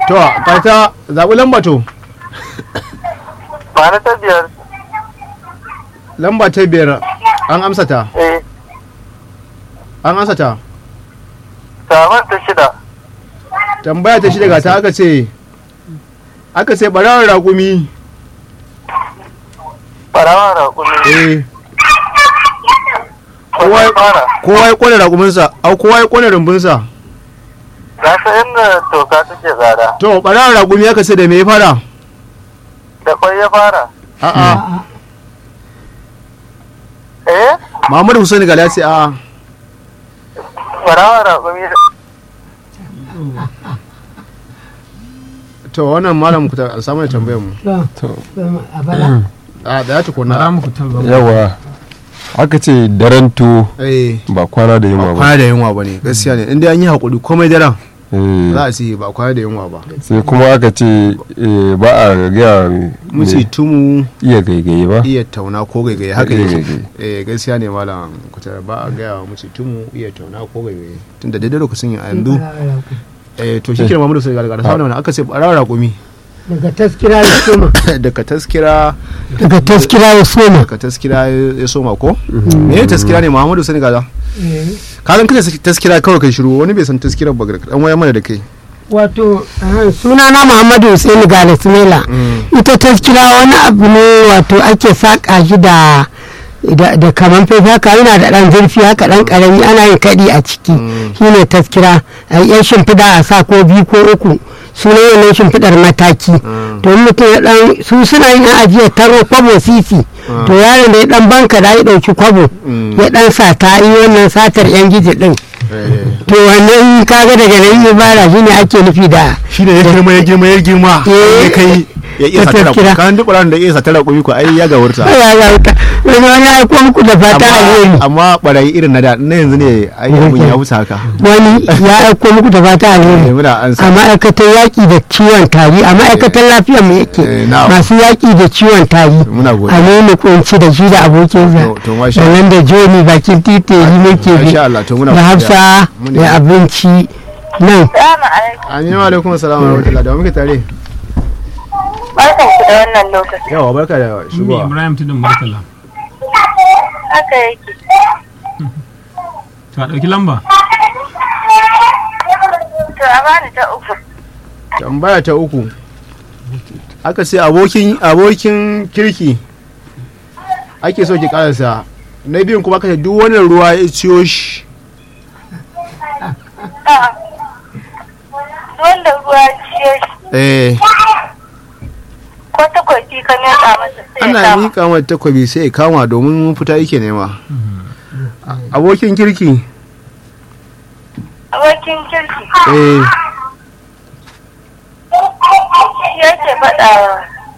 to ka ta zaɓi lamba to ba na ta biyar lamba ta biyar an amsa ta eh an amsa ta saman ta shida tambaya ta shi daga ta aka ce aka ce barawar raƙumi farawa raƙumi eh kowa ya fara kowa ya kone raƙuminsa au kowa ya kone rumbunsa na san inda toka take tsada to barawar raƙumi aka ce da me ya fara da kwai ya fara a'a eh Muhammadu Hussein Gali ya ce a'a farawa raƙumi to wannan malam ku ta samu da tambayar mu to a bala a da ya tukuna Bara muku talba. yawa aka ce daren to eh ba kwana da yunwa ba kwana da yunwa ba ne gaskiya ne inda an yi haƙuri komai daren Eh, za a ce ba kwana da yunwa ba sai kuma aka ce eh, ba a gaya muci tumu iya gaigaye ba iya tauna ko gaigaye haka Iya yake gaigaye. eh gaskiya ne malam kuta ba a gaya wa muci tumu iya tauna ko gaigaye tunda daidai lokacin a yanzu eh to shi kira Muhammadu sai gargara sauna wannan aka ce barawar raƙumi daga taskira ya soma daga taskira daga taskira ya soma daga taskira ya soma ko me ne taskira ne Muhammadu sai gaza ka san kace taskira kawai kai shiru wani bai san taskirar ba dan waya mana da kai wato suna na muhammadu hussein gale sumela ita taskira wani abu ne wato ake saƙa shi da da da kaman fefe haka yana da ɗan zurfi haka ɗan ƙarami ana yin kaɗi a ciki shine taskira a yan shimfiɗa a sa ko biyu ko uku sunan wannan shimfiɗar mataki to in mutum ya ɗan su suna yin yan ajiyar taro kwabo sisi to yaron da ya ɗan banka da ya ɗauki kwabo ya ɗan sa ta yi wannan satar yan giji ɗin to wannan kaga daga nan ibara shine ake nufi da shi ne ya girma ya girma ya girma Eh. ya kai ya iya Ta satara taskira. kan duk ran da iya satara kuyi ko ai ya gawurta ya ga wuta wani wani aiko muku da fata alheri amma barayi irin na da na yanzu ne ai abun ya wuce haka wani ya aiko muku da fata eh alheri muna an a sa ma'aikatar yaƙi da ciwon tari a ma'aikatar lafiyar mu yake Eh, na'am. masu yaƙi da ciwon tari muna a godiya nemi kunci da shi da abokinsa To- to masha sannan da joni bakin titi yi muke bi Masha Allah to muna da hafsa Muna- da abinci nan Salamu alaikum. Aminu alaikum assalam wa rahmatullahi da wa muke tare Barkan ku da wannan lokaci. yawa barka da Ni shigowa Ibrahim Tudun Murtala. Haka yake. To a ɗauki lamba. To a bani ta uku. tambaya ta uku aka ce abokin abokin kirki ake so ki karasa na biyun kuma aka ce duk wannan ruwa ya ciyo shi A'a. Wanda ruwa ciye shi eh ko takwaki ka miƙa masa sai ya ana kama. miƙa mata takwabi sai ya kama domin fita yake nema abokin kirki Abokin kirki. eh Shi yake faɗawa.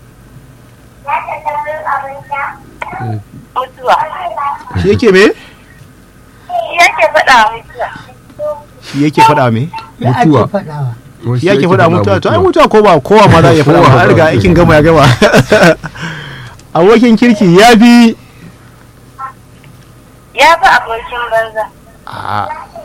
Mutuwa. shi yake me Shi yake faɗawa mutuwa. shi yake faɗa me mutuwa faɗawa shi yake faɗa mutuwa to ai mutuwa ko ba kowa ma za a iya faɗa ba an riga aikin gama ya gama abokin kirki ya fi Ya fi abokin banza. a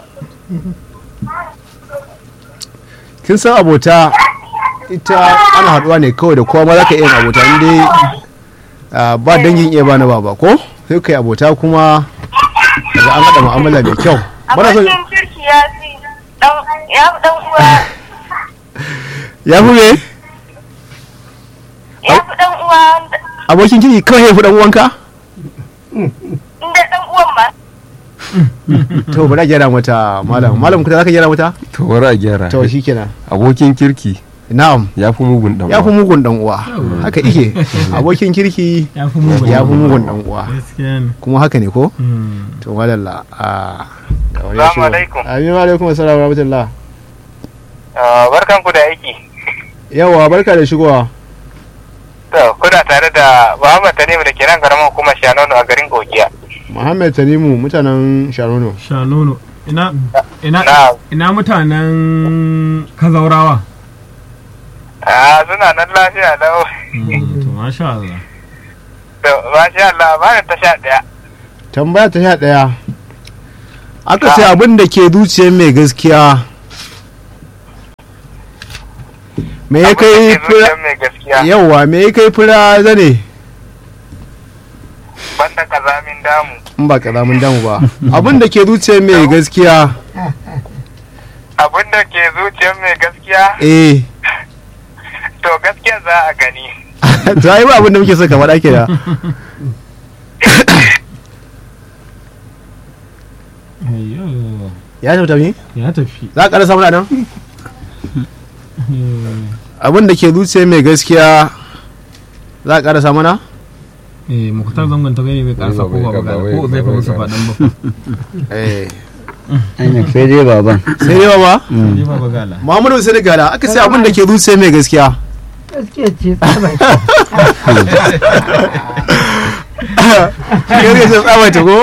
kin san abota ita ana haɗuwa ne kawai da kowa ma za ka iya yin abota in dai ah, ba dangin iya bana baba ko sai kai abota kuma daga an haɗa mu'amala mai kyau bana so Abokin kirki ya fi ɗan ya fi ɗan uwa ya fi me ya fi ɗan uwa wanda- abokin kirki kawai ya fi ɗan uwanka inda ɗan uwan ma to bari a gyara mata malam malam kuta za ka gyara mata to bari a gyara to shikenan abokin kirki na'am ya fi mugun dan ya fi uwa. mugun dan uwa haka ike abokin kirki Ya fi mugun. ya fi mugun dan uwa Gaskiya ne. kuma haka ne ko Hmm. to madalla a ga wani ya Assalamu shigo. alaikum. amin wa alaikum assalam wa rahmatullah barkan ku da aiki yawa barka da shigowa to kuna tare da Muhammad Tanimu da ke nan garin hukumar Shanono a garin Gogiya muhammad tanimu mutanen sharono Sha nono. Ina ina na ina mutanen kazaurawa. a suna nan lafiya lau Hmm, To masha Allah. to masha Allah ba ta sha ɗaya tambaya ta sha ɗaya aka ce abin da ke zuciyar mai gaskiya me ya kai Abin da ke fura zuciyar mai gaskiya yauwa me ya kai fura zane banda kazamin damu in ba karamin damu ba abin da ke zuciyar mai gaskiya abin da ke zuciyar mai gaskiya eh to gaskiya za a gani to ai ba abin da muke so ka faɗa ke da ayyo ya tafi tafi ya tafi za ka ƙara samun nan abin da ke zuciyar mai gaskiya za ka ƙara samu na eh mukutar zangon ta gani bai karsa ko ba magana ko zai fa musu faɗan ba eh ainihin sai dai baban sai dai ba ne ba bagala Muhammadu sai gala aka ce abin da ke zuciyar mai gaskiya gaskiya ce tsabai Kai ce tsawaita ko?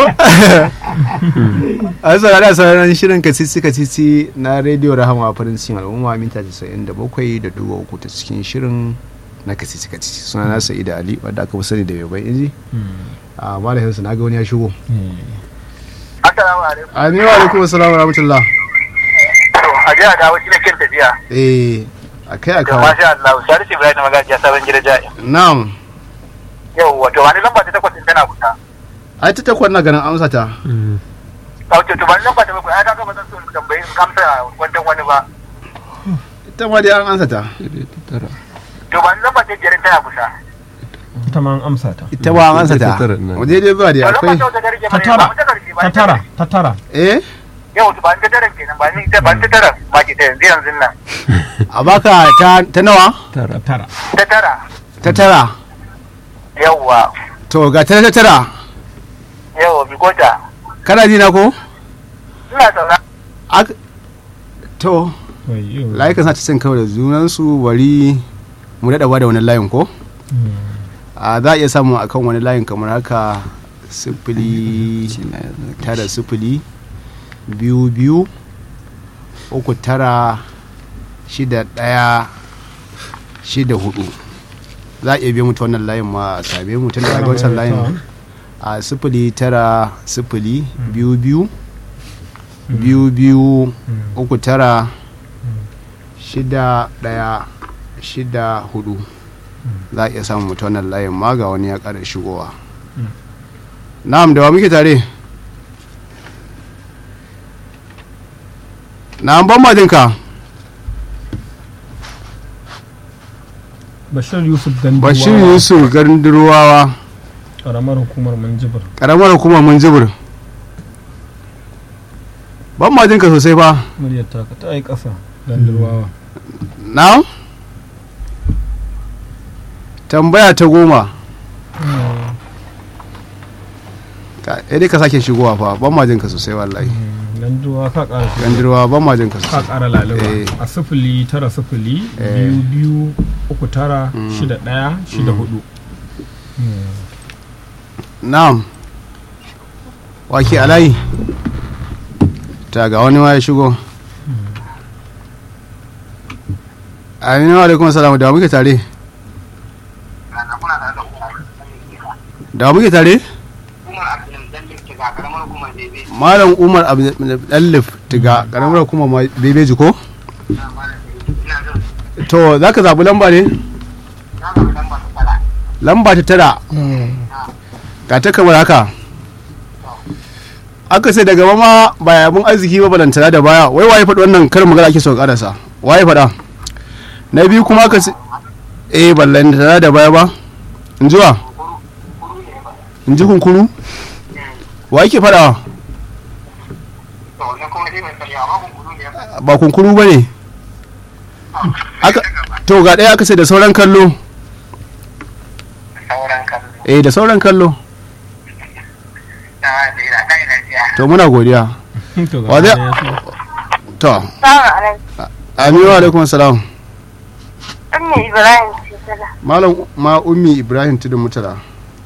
A yasa da sauran shirin kacici kacici na rediyo rahama farin cikin al'umma minta 97 da dubu uku ta cikin shirin na kacici kacici suna na sa'ida ali wadda aka fi sani da yabai inji a malahinsa na ga wani ya shigo assalamu alaikum aminu alaikum assalamu wa rahmatullah to a ji a dawo shi da kin tafiya eh a kai a to kawo masha Allah Salisu Ibrahim magajiya sabon gida ja'i na'am yau wato wani lamba ta takwas din tana kusa ai ta takwas na ganin amsa ta wato to wani lamba ta bakwai ai kaga ba zan so in tambayi in amsa wannan wani ba ita ma dai an amsa ta to wani lamba ta biyar tana kusa ita ma an amsa ta ita ma an amsa ta Ita ta tara nan. waje dai ba dai to lamba akwai ta wata garke ta ba tara ba ta garke ba ta tara ta tara eh yau to ba ta tara kenan ba ni ta ba ta tara ba ki ta yanzu yanzu nan a baka ta ta nawa ta tara ta tara ta tara yauwa to ga ta ta tara yauwa bigota kana ji na ko ina saura Ak- to ayyo layukan sa ta cin kawai da junansu bari mu daɗa ba da wani layin ko a za a iya samu akan wani layin kamar haka sifili tara sifili biyu biyu uku tara shida ɗaya shida hudu za a iya biya mutu wannan layin ma a same mu tun daga wancan layin a sifili tara sifili biyu biyu biyu biyu uku tara shida ɗaya shida hudu za a iya samun mutu wannan layin ma ga wani ya ƙara shigowa na'am da wa muke tare na'am ban majinka bashir yusuf ganduwa bashir yusuf gandurwawa karamar hukumar manjibir karamar hukumar munjibir ban majinka sosai fa muryar taka ta yi ƙasa ganduwa na'am tambaya ta goma ka eh dai ka sake shigowa fa ban majinka sosai wallahi ganduwa ka ƙara shi gandurwa ban majinka ka sosai ƙara laluba Eh. a sifili tara sifili Eh. biyu biyu uku tara shida ɗaya shida hudu na'am wake alayi ta ga wani ma ya shigo aminu alaikum salamu da wa muke tare da wa muke tare malam umar abdullif tiga karamar kuma ma bebeji ko to za ka zaɓi lamba ne lamba ta tara ga ta kamar haka aka sai daga mama ba abin arziki ba balantana da baya wai waye faɗi wannan karin magana ake so karasa waye faɗa na biyu kuma aka sai eh balantana da baya ba in ji wa in ji kunkuru wa yake faɗawa ba kunkuru ba ne aka to ga ɗaya aka sai da sauran kallo sauran kallo eh da sauran kallo na da ina kai lafiya to muna godiya to ga Wa zai- wani ya shigo. to aminu alaikum salam Ummi Ibrahim Shekara. malam ma ummi ibrahim tudun mutala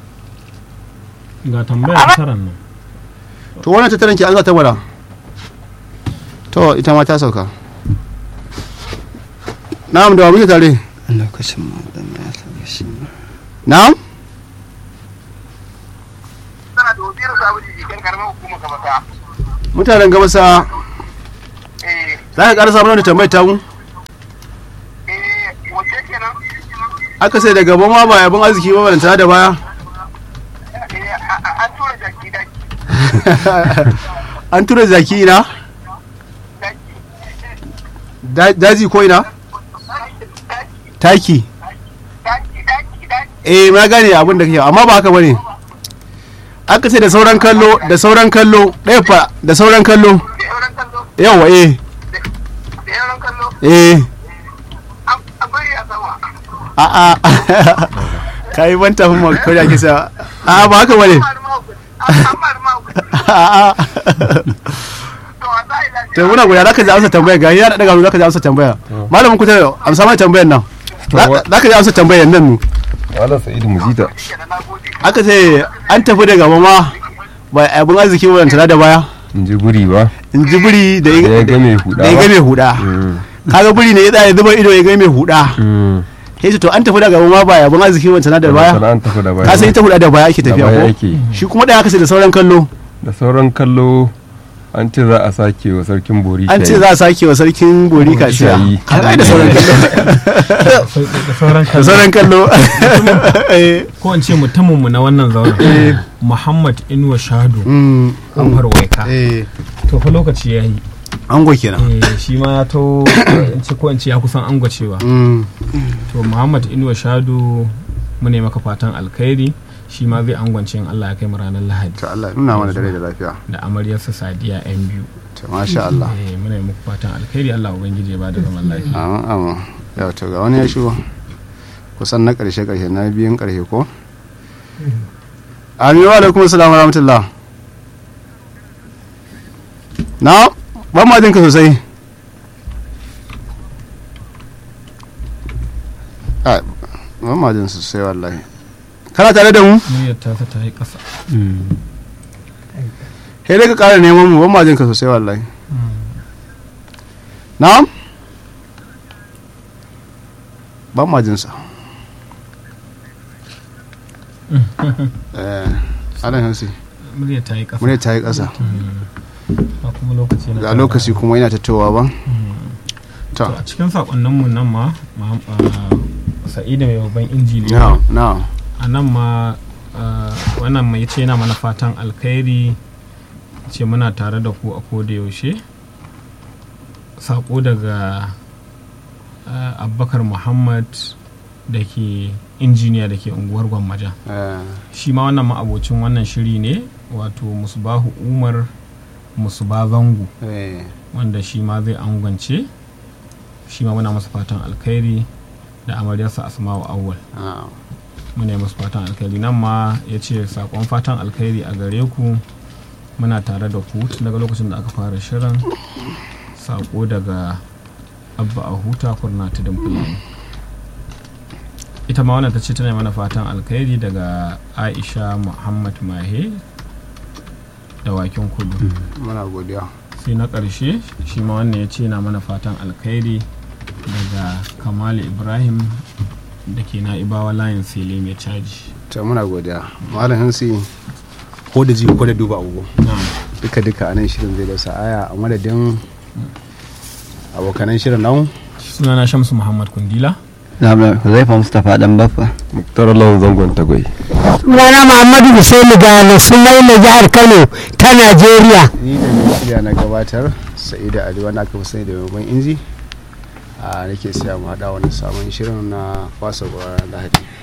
ga tambayar taran nan to wannan tattaran ki an za ta mara to ita ma ta sauka na'am da wa muke tare lokacin ma da ya sauka shi na'am sana da wazirin sabu da jikin karamar hukumar kamata mutanen gabasa eh za ka ƙara samun da tambayar tamu eh aka sai da gaba ma ba abin arziki ba balantana da baya an tura jaki daki an tura zaki na Da- daji ko ina taki daki daki daki eh na gane abin da kake amma ba haka bane aka ce da sauran kallo da sauran kallo ɗaya fa da sauran kallo da yauran kallo yawa eh da yauran kallo eh a bari a sama a a kai ban tafi ma ko da kisa a ba haka bane an mara mawukaci a a to a sa ila to muna guda zaka ji amsa tambaya ga yana daga zaka ji amsa tambaya malamin ku ta amsa mai tambayar nan Za- zaka ji amsa tambayar nan nu Malam Sa'idu Mujita. na gode aka ce an tafi da gaba ma ba abin arziki ba tana da baya In ji guri ba. in ji buri da Da ya ya ga mai huda da ya ba. ga mai huda Mm. kaga buri ne ya tsaya zuba ido ya ga mai huda Mm. sai ce to an tafi da gaba ma ba abin arziki ba tana da baya Sana'an tafi da baya. ka san ita huda da baya ake Da tafiya baya ko yake. shi kuma da aka ce da sauran kallo Da sauran kallo an ce za a sake wa sarkin bori an ce za a sake wa sarkin bori kaciya Shayi. kaga ai da sauran kallo da sauran da kallo sauran kallo Eh, ko in ce mutumin mu na wannan zauren Muhammad Inuwa Shado mm, an farwaika eh to fa lokaci yayi ango kenan eh shi ma ya to in ce ko in ce ya kusan angwacewa Mm, to Muhammad Inuwa Shado mu ne maka fatan alkhairi shi ma zai angwance in Allah ya kai mu ranar Lahadi to Allah nuna mana dare da lafiya da amaryarsa Sadiya yan biyu to masha Allah eh muna yi muku fatan alkhairi Allah ubangiji ya bada zaman lafiya amin amin yau to ga wani ya shigo kusan na karshe karshe na biyun karshe ko amin wa alaikum assalam wa rahmatullah na ban ma jinka sosai ai ban ma jin sosai wallahi kana tare da mu muryar ta ta yi ƙasa sai dai ka kara neman mu ban ma jinka sosai wallahi na'am ban ma jinsa eh alan hansi muryar ta yi ƙasa murya ta yi ƙasa a kuma lokaci na ga lokaci kuma yana tattawa ba to ta a cikin sakonninmu nan ma ma- ah, sa'idu mai babban injiniya na na a nan ma ah, wannan mai ce yana mana fatan alkhairi ce muna tare da ku a koda yaushe sako daga ah, abubakar muhammad da ke injiniya da ke unguwar gwammaja eh, shi ma wannan ma'abocin wannan shiri ne wato musbahu umar musba zango eh, wanda shi ma zai angwance shi ma muna masa fatan alkhairi da amaryarsa asma'u awwal na muna yi masa fatan alkhairi nan ma ya ce sakon fatan alkhairi a gare ku muna tare da ku tun daga lokacin da aka fara shirin sako daga abba a huta kurna ta fulani ita ma wannan ta ce tana mana fatan alkhairi daga aisha muhammad mahe da wakin kudu muna godiya sai na ƙarshe shi ma wannan ya ce na mana fatan alkhairi daga kamal ibrahim da ke na ibawa layin sele mai caji ta muna godiya malam hansi ko da ji ko da duba agogo duka duka a nan shirin zai dausa aya a madadin abokanan shirin nan sunana shamsu muhammad kundila Huzaifa Mustapha dan baffa. Muktar Lawan zangon tagwai. sunana muhammadu Hussaini Gane sunai na jihar kano ta najeriya ni da mai shirya na gabatar sa'ida ali wanda aka fi sani da maimakon inji a nake siya mu haɗa wani sabon shirin na fasa lahadi